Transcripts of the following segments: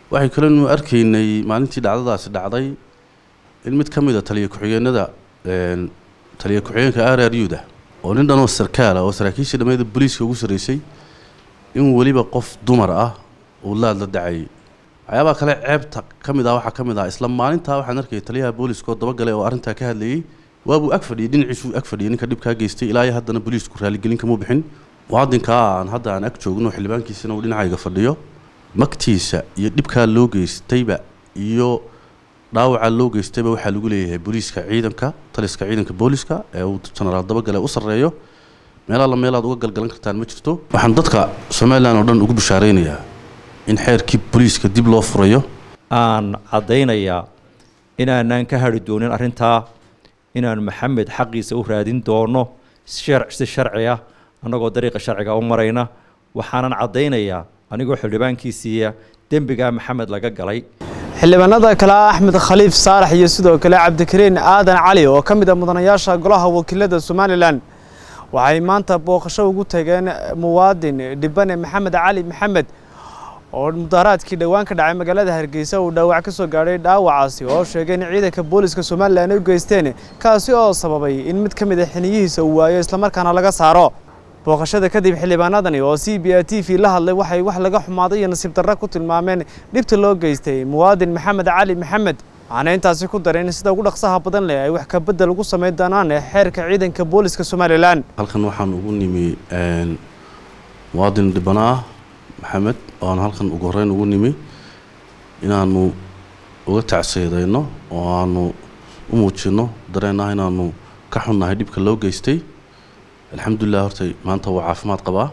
waxay kalenu arkaynay maalintii dhacdadaasi dhacday in mid ka mid a taliya ku-xigeenada taliya ku-xigeenka r r u da oo nin dhanoo sarkaala oo saraakiishii dhammeeda booliiska ugu sarreysay in weliba qof dumar ah uu laad la dacayay waxyaabaha kale ceebta ka mid ah waxaa ka mid ah isla maalintaa waxaan arkayay taliyaha booliiska oo dabagalay oo arrintaa ka hadlayey waabuu ag fadhiyay dhinaciisuu ag fadhiyay ninka dhibkaa geystay ilaa iyo haddana booliisku raaligelin kama bixin muwaadinkaa aan hadda aan ag joogno xildhibaankiisana uu dhinacayga fadhiyo magtiisa iyo dhibkaa loo geystayba iyo dhaawacaa loo geystayba waxaa lagu leeyahay booliiska ciidanka taliska ciidanka booliiska ee uu jenaraal dabagale u sarreeyo meelaa la meelaad uga galgalan kartaan ma jirto waxaan dadka somalilan oo dhan ugu bishaaraynayaa in xeerkii booliiska dib loo furayo aan caddaynayaa inaanaan ka hadhi doonin arrintaa inaan maxamed xaqiisa u raadin doono si sharci ah annagoo dariiqa sharciga u marayna waxaanan caddaynayaa anigoo xildhibaankiisiiya dembigaa maxamed laga galay xildhibaanada kale ah axmed khaliif saalax iyo sidoo kale cabdikariin aadan cali oo ka mid a mudanayaasha golaha wakiilada somalilan waxay maanta booqasho ugu tageen muwaadin dhibane maxamed cali maxamed oo mudaharaadkii dhowaan ka dhacay magaalada hargeysa uu dhaawac ka soo gaadhay dhaawacaasi oo sheegay in ciidanka booliska somalilan ay u geysteen kaasi oo sababay in mid ka mid a xiniyihiisa uu waayo islamarkaana laga saaro booqashada kadib xildhibaanadani oo c b a t v la hadlay waxay wax laga xumaaday iyo nasiib darra ku tilmaameen dhibta loo geystay muwaadin maxamed cali maxamed waxaana intaasi ku dareen sida ugu dhaqsaha badan leh ay wax ka bedel ugu samayn doonaan xeerka ciidanka booliska somalilan halkan waxaan ugu nimi muwaadin dhibana ah maxamed oo aan halkan ugu horreyn ugu nimi inaanu uga tacseedayno oo aanu u muujinno dareen ah inaanu ka xunnahay dhibka loo geystay alxamdulilah hortay maanta waa caafimaad qabaa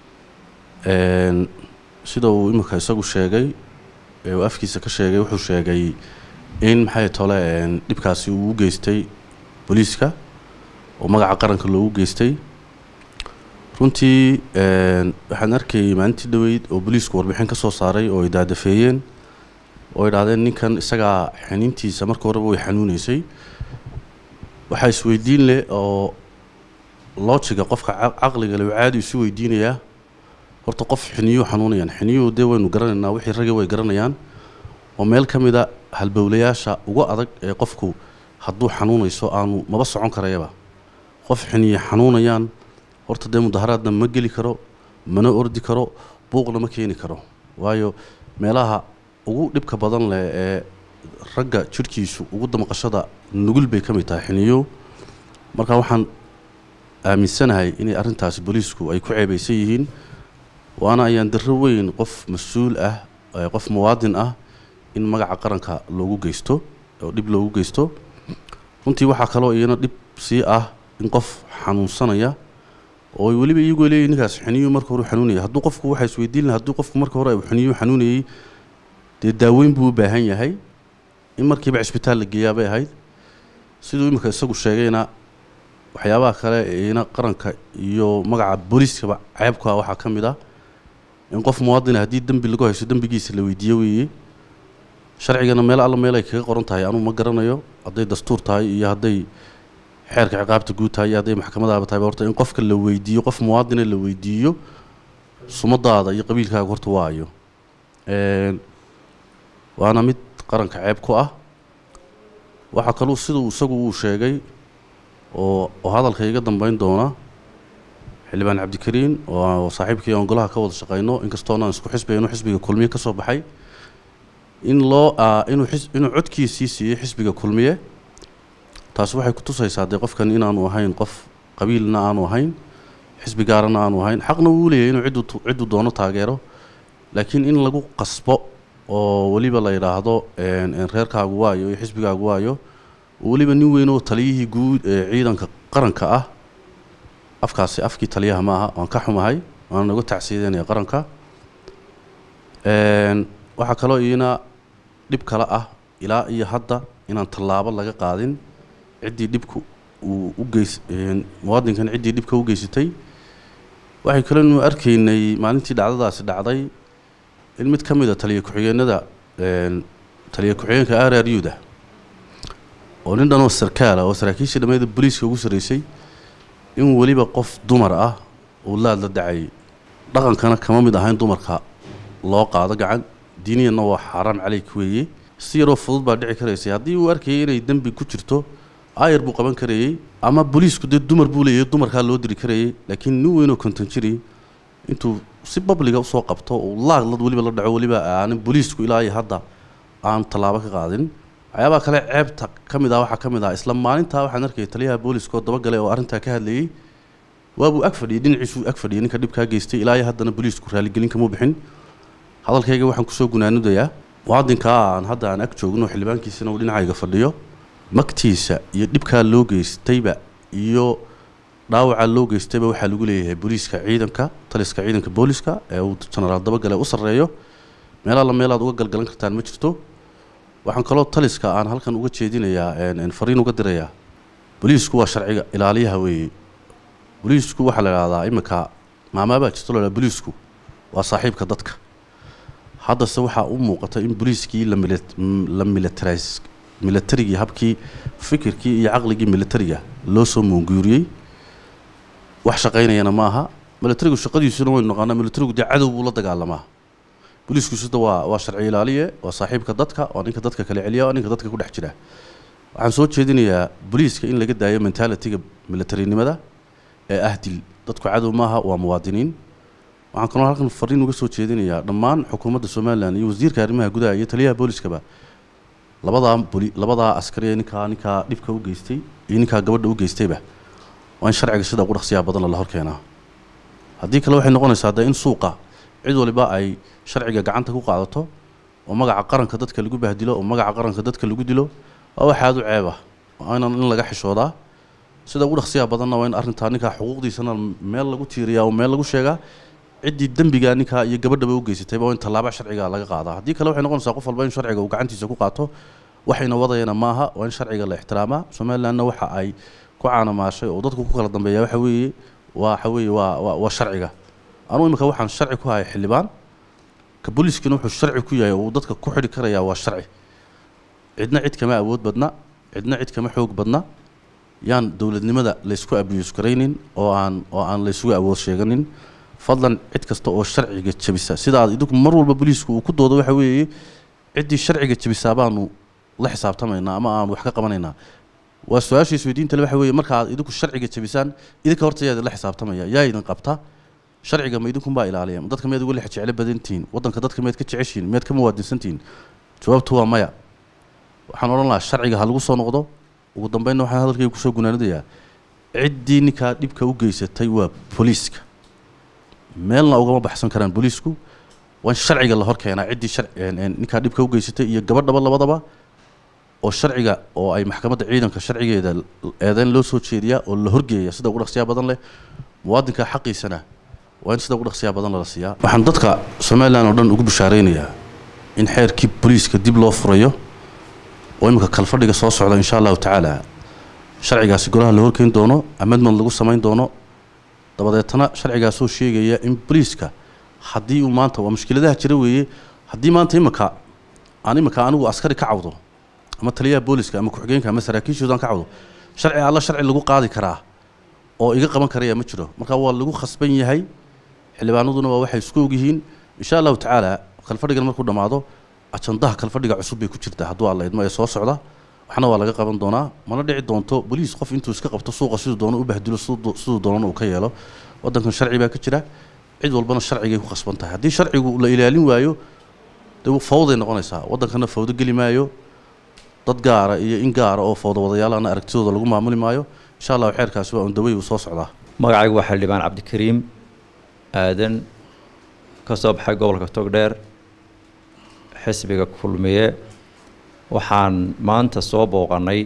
sida uu imika isagu sheegay ee uu afkiisa ka sheegay wuxuu sheegay in maxay tole dhibkaasi uu u geystay booliiska oo magaca qaranka loogu geystay runtii waxaan arkayay maalintii dhaweyd oo booliisku warbixin ka soo saaray oo ay daadafeeyeen oo idhahdeen ninkan isagaa xaniintiisa marka horeba way xanuuneysay waxaa isweydiin leh oo loojiga qofka caqliga le caadi isu weydiinayaa horta qof xiniyuu xanuunayaan xiniyuhu dee waynu garanaynaa wixii ragga way garanayaan oo meel ka mid a halbowlayaasha ugu adag ee qofku hadduu xanuunayso aanu maba socon karayaba qof xiniye xanuunayaan horta dee mudaharaadna ma geli karo mana ordi karo buuqna ma keeni karo waayo meelaha ugu dhibka badan leh ee ragga jidhkiisu ugu damqashada nugul bay ka mid tahay xiniyuhu marka waxaan aaminsanahay inay arrintaasi booliisku ay ku ceebaysan yihiin waana ayaan darro weyn qof mas-uul ah qof muwaadin ah in magaca qaranka loogu geysto oo dhib loogu geysto runtii waxaa kaloo iyana dhib sii ah in qof xanuunsanaya oo weliba iyagoo leeyihin ninkaas xiniyu marka hore xanuunaya hadduu qofku waxaa isweydiin laha hadduu qofku marka hore xiniyu xanuunayay dee daaweyn buu u baahan yahay in markiiba cisbitaal la geeyaa bay ahayd siduu imika isagu sheegayna waxyaabaha kale ina qaranka iyo magaca booliiskaba ceebku ah waxaa ka mid ah in qof muwaadina haddii dembi lagu haysto dembigiisa la weydiiyo weeye sharcigana meel alla meel ay kaga qoran tahay anuu ma garanayo hadday dastuur tahay iyo hadday xeerka ciqaabta guud tahay iyo hadday maxkamadaaba tahay horta in qofka la weydiiyo qof muwaadina la weydiiyo sumadaada iyo qabiilkaaga horta waayo waana mid qaranka ceeb ku ah waxaa kaluu siduu isagu uu sheegay oo oo hadalka iga dambeyn doona xildhibaan cabdikariin oo saaxiibkii aan golaha ka wada shaqeyno inkastoona aan isku xisbiga inuu xisbiga kulmiye ka soo baxay in loo inuu inuu codkiisii siiyey xisbiga kulmiye taasi waxay kutusaysaa dee qofkan inaanu ahayn qof qabiilna aanu ahayn xisbi gaarana aanu ahayn xaqna wuu leeyahay inuu ciddu cidduu doono taageero laakiin in lagu qasbo oo weliba la yidhaahdo reerkaagu waayo iyo xisbigaagu waayo weliba nin weyn oo taliyihii guud ee ciidanka qaranka ah afkaasi afkii taliyaha ma aha waan ka xumahay waana naga tacsiidanaya qaranka waxaa kaloo iyana dhib kale ah ilaa iyo hadda inaan tallaabo laga qaadin ciddii dhibku uu u geys muwaadinkan ciddii dhibka u geysatay waxay kalenu arkaynay maalintii dhacdadaasi dhacday in mid ka mid a taliya ku-xigeenada taliya ku-xigeenka r r u da oo nin dhanoo sarkaala oo saraakiishii dhammeeda booliiska ugu sarreysay in weliba qof dumar ah uu laad la dacayay dhaqankana kama mid ahayn dumarka loo qaado gacan diiniyanna waa xaaraan caleyk weeye si yaroo fudud baa dhici karaysay haddii uu arkayay inay dembi ku jirto aayar buu qaban karayey ama booliisku dee dumar buu leeyahay dumarkaa loo diri karayay laakiin nin weynoo konton jiri intuu si babliga usoo qabto uu laadlad weliba la dhaco weliba aanin booliisku ilaa iyo hadda aan tallaabo ka qaadin waxyaabaha kale ceebta ka mid ah waxaa ka mid ah isla maalintaa waxaan arkayay taliyaha booliiska oo dabagale oo arrintaa ka hadlayey waabuu ag fadhiyey dhinaciisuu ag fadhiyay ninka dhibkaa geystay ilaa iyo haddana booliisku raaligelin kamuu bixin hadalkayga waxaan kusoo gunaanudayaa muwaadinkaa aan hadda aan ag joogno xildhibaankiisana uu dhinacayga fadhiyo magtiisa iyo dhibkaa loo geystayba iyo dhaawacaa loo geystayba waxaa lagu leeyahay booliiska ciidanka taliska ciidanka booliska ee uu jenaraal dabagale u sarreeyo meelaa la meelaad uga galgalan kartaan ma jirto waxaan kaloo taliska aan halkan uga jeedinayaa fariin uga dirayaa booliisku waa sharciga ilaaliyaha weeye booliisku waxaa la idhahdaa iminka maamaabaa jirto la idhaha booliisku waa saaxiibka dadka haddase waxaa u muuqata in booliiskii la mila la militaris militarigii habkii fikirkii iyo caqligii militariga loo soo muunguuriyey wax shaqaynayana ma aha militarigu shaqadiisuna waynu naqaanaa militarigu dee cadow buu la dagaalamaa booliisku sida waa waa sharci ilaaliye waa saaxiibka dadka waa ninka dadka kala celiya waa ninka dadka ku dhex jira waxaan soo jeedinayaa booliiska in laga daayo mentalitiga militarinimada ee ah dil dadku cadow maaha waa muwaadiniin waxaan kaloo halkan fariin uga soo jeedinayaa dhammaan xukuumadda somalilan iyo wasiirka arrimaha gudaha iyo taliyaha booliskaba labadaa boli labadaa askari ee ninkaa ninkaa dhibka u geystay iyo ninkaa gabadha u geystayba waa in sharciga sida ugu dhaqsiyaa badan lala hor keenaa haddii kale waxay noqonaysaa dee in suuqa cid waliba ay sharciga gacanta ku qaadato oo magaca qaranka dadka lagu bahdilo oo magaca qaranka dadka lagu dilo waa wax aada u ceeb ah waa inan in laga xishoodaa sida ugu dhaqsiyaa badanna waa in arrintaa ninkaa xuquuqdiisana meel lagu tiiriyaa oo meel lagu sheegaa ciddii dembigaa ninkaa iyo gabadhaba u geysatayba waa in tallaaba sharciga laga qaadaa haddii kale waxay noqonaysaa qof walba in sharciga uu gacantiisa ku qaato waxayna wadayana maaha waa in sharciga la ixtiraamaa somalilandna waxa ay ku caanamaashay oo dadku ku kala dambeeya waxa weeye waa waxa weeye waa waa waa sharciga anugu imika waxaan sharci ku hayay xildhibaan ka booliiskina wuxuu sharci ku yahay oo uu dadka ku xidhi karayaa waa sharci cidna cid kama awood badna cidna cid kama xoog badna yaan dowladnimada laysku abiyuus garaynin oo aan oo aan laysugu awood sheeganin fadlan cid kasta oo sharciga jabisa sidaad idinku mar walba booliisku uu ku doodo waxa weeye ciddii sharciga jabisaa baanu la xisaabtamaynaa ama aan wax ka qabanaynaa waa su-aasha isweydiinta le waxa weeye markaad idinku sharciga jabisaan idinka horta yaa idinla xisaabtamaya yaa idin qabta sharciga ma idinkunbaa ilaaliya ma dadka miyaad uga lex jeclo badantihiin waddanka dadka miyaad ka jeceshihiin miyaad ka muwaadinsantihiin jawaabtu waa maya waxaan odhan lahaa sharciga ha lagu soo noqdo ugu dambeynna waxaan hadalkayga kusoo gunaanadayaa ciddii ninkaa dhibka u geysatay waa booliiska meelna ugama baxsan karaan booliisku waa in sharciga la hor keenaa ciddii shar ninkaa dhibka u geysatay iyo gabadhaba labadaba oo sharciga oo ay maxkamadda ciidanka sharcigeeda eedeyn loo soo jeediyaa oo la horgeeya sida ugu dhaqsiyaa badan leh muwaadinka xaqiisana waa in sida ugu dhaqsiyaa badan lala siiyaa waxaan dadka somalilan oo dhan ugu bishaaraynayaa in xeerkii booliiska dib loo furayo oo imika kalfadhiga soo socda insha allahu tacaala sharcigaasi golaha la horkeyn doono amendment lagu samayn doono dabadeetana sharcigaasoo sheegaya in booliiska haddii uu maanta waa mushkiladaha jira weeye haddii maanta imika aan imika anigu askari ka cawdo ama taliyaha booliska ama ku-xigeenka ama saraakiishoodan ka cawdo sharci alla sharci lagu qaadi karaa oo iga qaban karaya ma jiro marka waa lagu khasban yahay xildhibaanaduna waa waxay isku ogyihiin insha allahu tacaala kalfadhigan markuu dhammaado ajandaha kalfadhiga cusub bay ku jirtaa hadduu alla idmo ee soo socda waxna waa laga qaban doonaa mana dhici doonto boliis qof intuu iska qabto suuqa siduu doono u bahdilo siduu doonana uu ka yeelo waddankan sharci baa ka jira cid walbana sharcigay ku khasban tahay haddii sharcigu la ilaalin waayo dee fawday noqonaysaa waddankana fawdo geli maayo dad gaara iyo in gaara oo fawdo wadayaalana aragtidooda lagu maamuli maayo insha allahu xeerkaasi waa undawey uu soo socdaa magacaygu waa xildhibaan cabdikariim aadan ka soo baxay gobolka togdheer xisbiga kulmiye waxaan maanta soo booqannay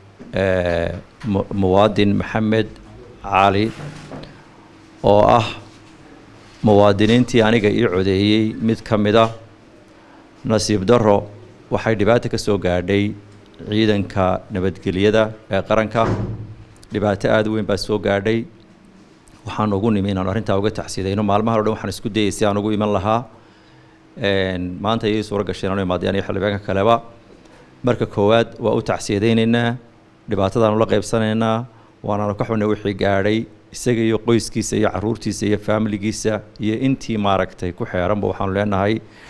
muwaadin maxamed cali oo ah muwaadiniintii aniga ii codeeyey mid ka mid a nasiib darro waxay dhibaato ka soo gaadhay ciidanka nabadgelyada ee qaranka dhibaato aada u weyn baa soo gaadhay waxaan ugu nimi inaanu arrintaa uga tacsidayno maalmaha o dhan waxaan isku dayay si aan ugu iman lahaa maanta ayay suuro gasheen anu imaadeen iyo xildhibaanka kaleba marka koowaad waa u tacsiyadaynaynaa dhibaatadaanu la qaybsanaynaa waanaanu ka xunay wixii gaadhay isaga iyo qoyskiisa iyo caruurtiisa iyo faamiligiisa iyo intii maaragtay ku xeeranba waxaanu leenahay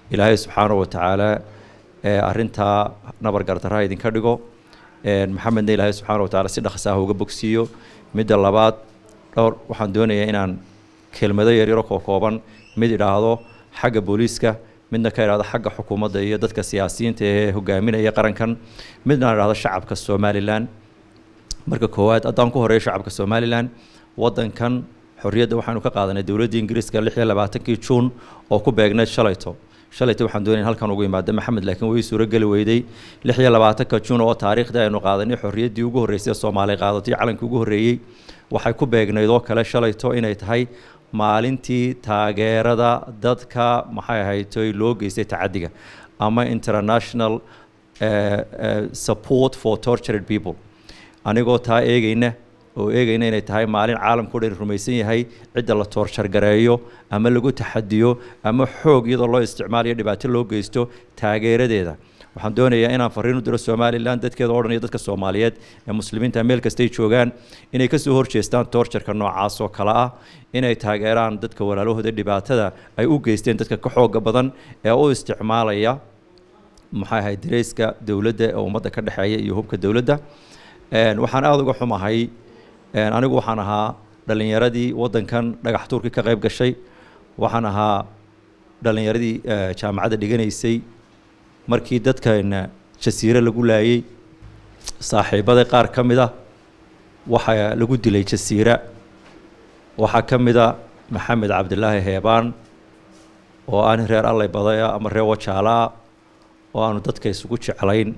ilaahay subxaana wa tacaala arrintaa nabar gardarra idinka dhigo maxamedna ilaahay subxaana wa tacaala si dhaqsa ah uga bogsiiyo midda labaad dhowr waxaan doonayaa inaan kelmado yaryaro koo kooban mid idhaahdo xagga booliiska midna ka idhahdo xagga xukuumadda iyo dadka siyaasiyiinta ee hogaaminaya qarankan midna idhahdo shacabka somalilan marka koowaad haddaan ku horeeyo shacabka somalilan waddankan xorriyadda waxaanu ka qaadanay dowladda ingiriiska lix iyo labaatankii juun oo ku beegnayd shalayto shalayto waxaan doonaya halkan ugu imaada maxamed laakiin way suurogeli weyday lix iyo labaatanka juun oo taariikhda aynu qaadanay xorriyaddii ugu horreysay soomaaliya qaadatay calankii ugu horreeyey waxay ku beegnayd oo kale shalayto inay tahay maalintii taageerada dadka maxay ahaytoy loo geystay tacadiga ama international support for tortured people anigoo taa eegayna oo eegayna inay tahay maalin caalamkao dhan rumaysan yahay cidda la toorjargareeyo ama lagu taxadiyo ama xoog iyadoo loo isticmaalayo dhibaato loo geysto taageeradeeda waxaan doonayaa inaan fariin u diro somalilan dadkeeda o dhan iyo dadka soomaaliyeed ee muslimiinta meel kastay joogaan inay kasoo horjeestaan toorjarka noocaas oo kale ah inay taageeraan dadka walaalahooda dhibaatada ay u geysteen dadka ka xooga badan ee u isticmaalaya maxay ahayd dareyska dowladda ee ummadda ka dhexeeya iyo hubka dowladda waxaan aada uga xumahay anigu waxaan ahaa dhalinyaradii waddankan dhagax tuurkii ka qayb gashay waxaan ahaa dhalinyaradii jaamacadda dhiganaysay markii dadkana jasiire lagu laayey saaxiibada qaar ka mid a waxaa lagu dilay jasiira waxaa ka mid a maxamed cabdilaahi heebaan oo aan reer allay badaya ama reer wajaalaa oo aanu dadka isugu jeclayn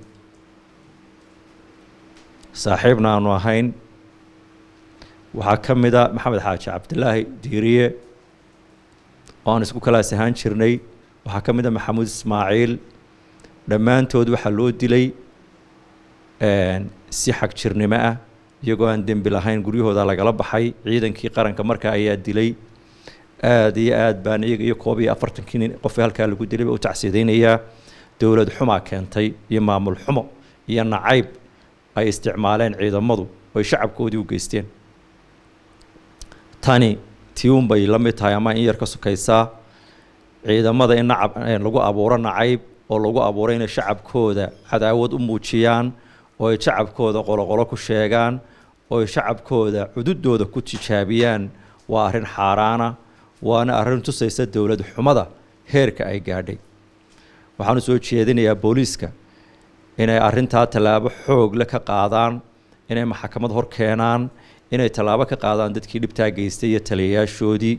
saaxiibna aanu ahayn waxaa ka mid a maxamed xaaji cabdilaahi diiriye oo aan isku kalaas ahaan jirnay waxaa ka mid a maxamuud ismaaciil dhammaantood waxaa loo dilay si xag jirnimo ah iyagoo aan dembi lahayn guryahooda lagala baxay ciidankii qaranka markaa ayaa dilay aada iyo aad baan iyaga iyo koob iyo afartankii nin qofka halkaa lagu dilay ba u tacsiidaynayaa dowlad xumaa keentay iyo maamul xumo iyo nacayb ay isticmaaleen ciidamadu oy shacabkoodii u geysteen tani tii un bay la mid tahay ama in yar ka sokaysaa ciidamada in nacab lagu abuuro nacayb oo lagu abuuro inay shacabkooda cadaawad u muujiyaan oo ay shacabkooda qoloqolo ku sheegaan oo ay shacabkooda cududooda ku tijaabiyaan waa arrin xaaraana waana arrin tusaysa dowlad xumada heerka ay gaadhay waxaanu soo jeedinayaa booliiska inay arrintaa tallaabo xoogle ka qaadaan inay maxkamad hor keenaan inay tallaabo ka qaadaan dadkii dhibtaa geystay iyo taliyayaashoodii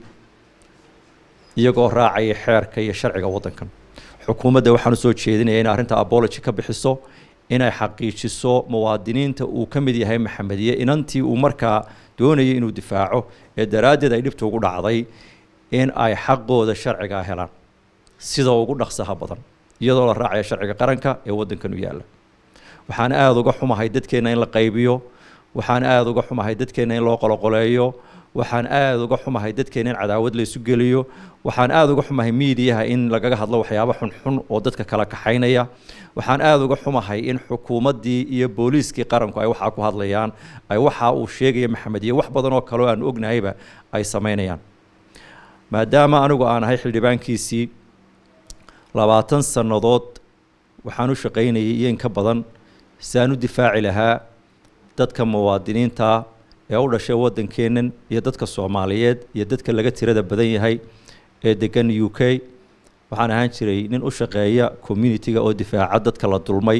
iyagoo raacaya xeerka iyo sharciga waddankan xukuumadda waxaanu soo jeedinaya inay arrinta abology ka bixiso inay xaqiijiso muwaadiniinta uu ka mid yahay maxamediye inantii uu markaa doonayay inuu difaaco ee daraaddeed ay dhibta ugu dhacday in ay xaqooda sharcigaa helaan sida ugu dhaqsaha badan iyadoo la raacaya sharciga qaranka ee waddankan u yaalla waxaan aada uga xumahay dadkeenna in la qaybiyo waxaan aada uga xumahay dadkeenna in loo qoloqoleeyo waxaan aada uga xumahay dadkeena in cadaawad la isu geliyo waxaan aada uga xumahay miidiyaha in lagaga hadlo waxyaabo xunxun oo dadka kala kaxaynaya waxaan aada uga xumahay in xukuumaddii iyo booliiskii qaranku ay waxaa ku hadlayaan ay waxa uu sheegaya maxamed iyo wax badan oo kaleo aan ognahayba ay samaynayaan maadaama anigu aan ahay xildhibaankiisii labaatan sannadood waxaan u shaqaynayay iyo in ka badan si aan u difaaci lahaa dadka muwaadiniinta ee u dhashay waddankeennan iyo dadka soomaaliyeed iyo dadka laga tirada badan yahay ee degan u k waxaan ahaan jiray nin u shaqeeya communitiga oo difaaca dadka la dulmay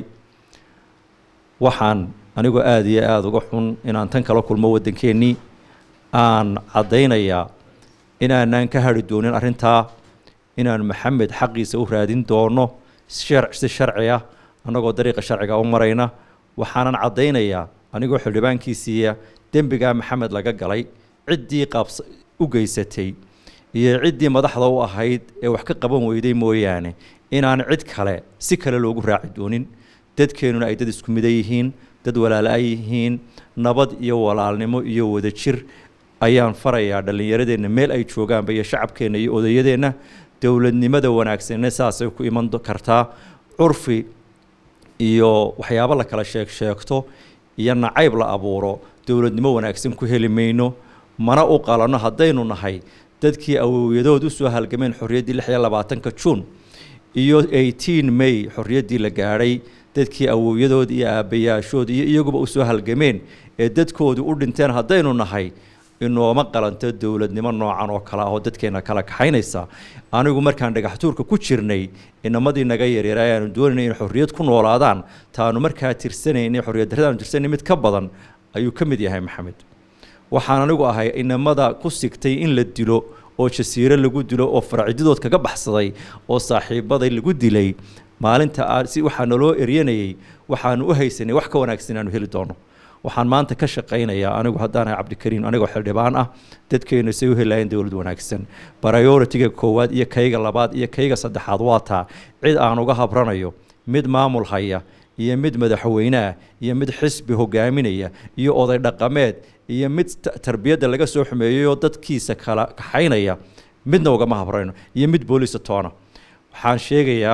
waxaan anigoo aada iyo aada uga xun inaan tan kala kulmo waddankeennii aan caddaynayaa inaanaan ka hari doonin arrintaa inaan maxamed xaqiisa u raadin doono si sharci ah annagoo dariiqa sharciga u marayna waxaanan caddaynayaa anigoo xildhibaankiisiiya dembigaa maxamed laga galay ciddii qaabs u geysatay iyo ciddii madaxda u ahayd ee wax ka qaban weyday mooyaane inaan cid kale si kale loogu raaci doonin dadkeennuna ay dad isku mida yihiin dad walaala yihiin nabad iyo walaalnimo iyo wadajir ayaan farayaa dhallinyaradeenna meel ay joogaanba iyo shacabkeenna iyo odayadeenna dowladnimada wanaagsanne saasay ku iman kartaa curfi iyo waxyaabo la kala sheeg sheegto iyo nacayb la abuuro dowladnimo wanaagsan ku heli mayno mana u qalanno haddaynu nahay dadkii awowyadood usoo halgameen xorriyaddii lix iyo labaatanka juun iyo eighteen may xorriyaddii la gaadhay dadkii awowyadood iyo aabbayaashood iyo iyaguba u soo halgameen ee dadkoodu u dhinteen haddaynu nahay inooma qalanto dowladnimo noocan oo kale ah oo dadkeena kala kaxaynaysa anigu markaan dhagaxtuurka ku jirnay inamadii naga yaryara ayaanu doonaynay in xorriyad ku noolaadaan taanu markaa tirsanaynay xorriyad darradaanu tirsanay mid ka badan ayuu ka mid yahay maxamed waxaan anigu ahay inamada ku sigtay in la dilo oo jasiiro lagu dilo oo farcididood kaga baxsaday oo saaxiibaday lagu dilay maalinta si waxaa naloo eryanayay waxaanu u haysanay wax ka wanaagsan aanu heli doono waxaan maanta ka shaqaynayaa anigu haddaanahay cabdikariim anigoo xildhibaan ah dadkeenu say u helaayeen dowlad wanaagsan prioritiga koowaad iyo kayga labaad iyo kayga saddexaad waa taa cid aan uga habranayo mid maamul haya iyo mid madaxweyneah iyo mid xisbi hogaaminaya iyo oday dhaqameed iyo mid tarbiyadda laga soo xumeeyayoo dadkiisa kala kaxaynaya midna ugama habrayno iyo mid booliisa toona waxaan sheegayaa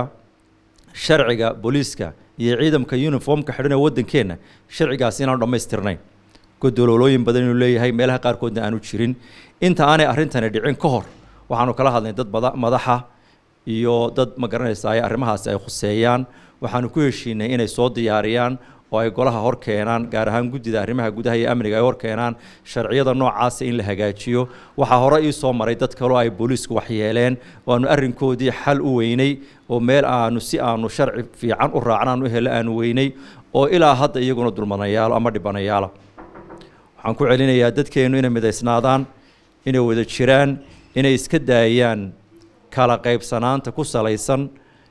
sharciga booliiska iyo ciidamka uniformka xidhan ee waddankeenna sharcigaasi inaanu dhammaystirnayn godololooyin badan inuu leeyahay meelaha qaarkoodna aanu jirin inta aanay arrintani dhicin ka hor waxaanu kala hadlay dad madaxa iyo dad ma garanaysaa arrimahaasi ay khuseeyaan waxaanu ku heshiinay inay soo diyaariyaan oo ay golaha hor keenaan gaar ahaan guddida arrimaha gudaha iyo amniga ay hor keenaan sharciyada noocaasa in la hagaajiyo waxaa hore ii soo maray dad kaloo ay booliisku waxyeeleen waanu arrinkoodii xal u weynay oo meel aanu si aanu sharci fiican u raacnaan u helo aanu weynay oo ilaa hadda iyaguna dulmanayaalo ama dhibanayaala waxaan ku celinayaa dadkeennu inay midaysnaadaan inay wada jiraan inay iska daayaan kala qaybsanaanta ku salaysan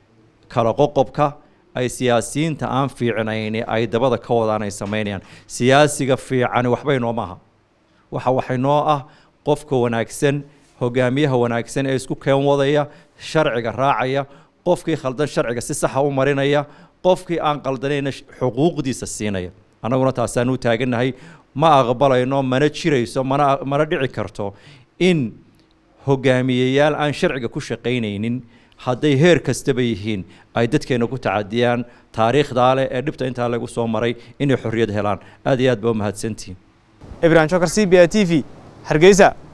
kala qoqobka ay siyaasiyiinta aan fiicnayni ay dabada ka wadaan ay samaynayaan siyaasiga fiicani waxba inoo maaha waxa waxaynoo ah qofka wanaagsan hogaamiyaha wanaagsan ee isku keen wadaya sharciga raacaya qofkii khaldan sharciga si saxa u marinaya qofkii aan qaldanayna xuquuqdiisa siinaya annaguna taasaan u taagannahay ma aqbalayno mana jirayso mana mana dhici karto in hogaamiyeyaal aan sharciga ku shaqaynaynin hadday heer kastaba yihiin ay dadkeena ku tacadiyaan taariikhdaa leh ee dhibta intaa lagu soo maray inay xorriyad helaan aad iyo aad baa u mahadsantihiin ibrahim shokar c b a t v hargeysa